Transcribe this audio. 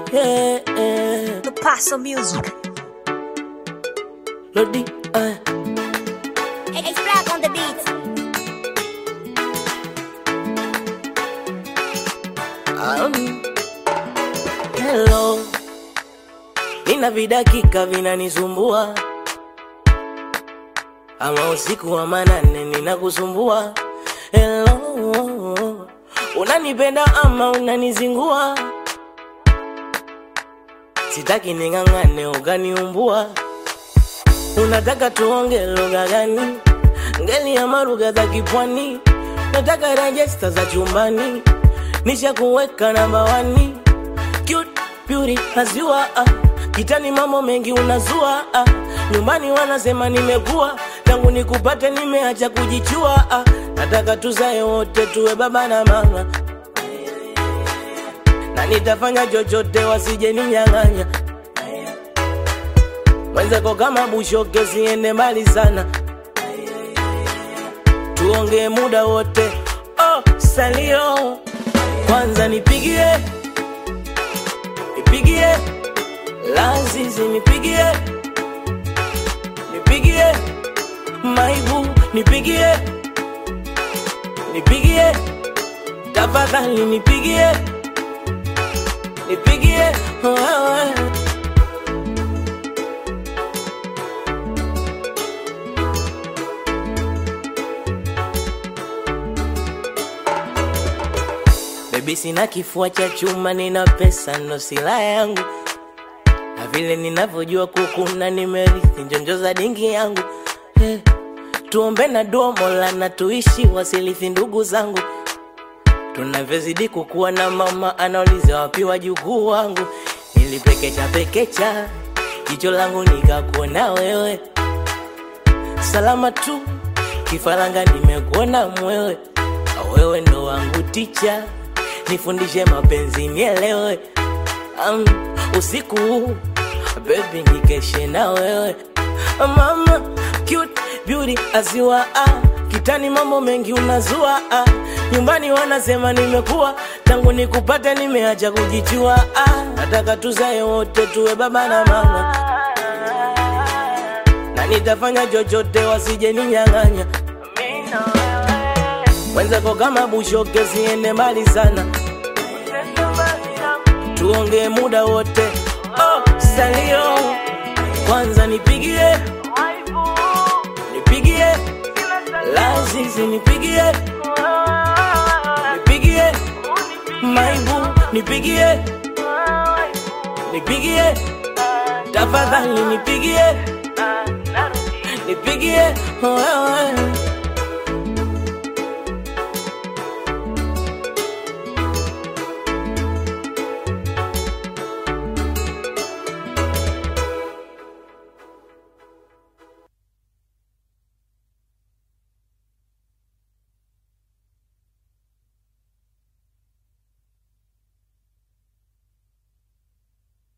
yeah, yeah. The Paso Music. Lodi, uh. It's black on the beat. Um, hello, nina vidakika vinanisumbua, ama usiku wa manane ninakusumbua. Hello, unanipenda ama unanizingua? Sitaki ning'ang'ane ukaniumbua. Unataka tuonge lugha gani? Ngeli ama lugha za kipwani? Nataka rejesta za chumbani, nisha kuweka namba wani. Cute beauty nazua ah. Kitani mambo mengi unazua ah. Nyumbani wanasema nimekuwa tangu nikupate nimeacha kujichua ah. Nataka tuzae wote tuwe baba na mama na nitafanya chochote wasije ninyang'anya mwenzako kama bushoke siende mbali sana tuongee muda wote oh, salio kwanza nipigie nipigie lazizi nipigie nipigie maibu nipigie nipigie tafadhali nipigie nipigie wewe Baby sina kifua cha chuma, nina pesa ndo silaha yangu, na vile ninavyojua kukuna, nimerithi njonjo za dingi yangu eh, tuombe na dua Mola na tuishi wasilithi ndugu zangu, tunavyozidi kukuwa na mama anauliza wapi wajukuu wangu, nilipekecha pekecha jicho langu nikakuona wewe, salama tu kifaranga, nimekuona mwewe, wewe ndo wangu ticha nifundishe mapenzi nielewe. Um, usiku huu baby nikeshe na wewe mama cute beauty aziwa ah. Kitani mambo mengi unazua ah. Nyumbani wanasema nimekuwa tangu nikupate nimeacha kujichua ah. Nataka tuzae wote tuwe baba na mama na nitafanya chochote wasije ninyang'anya mwenzako kama bushoke siende mbali sana tuongee muda wote oh, salio kwanza nipigie nipigie lazizi nipigie nipigie maibu nipigie nipigie tafadhali nipigie nipigie wewe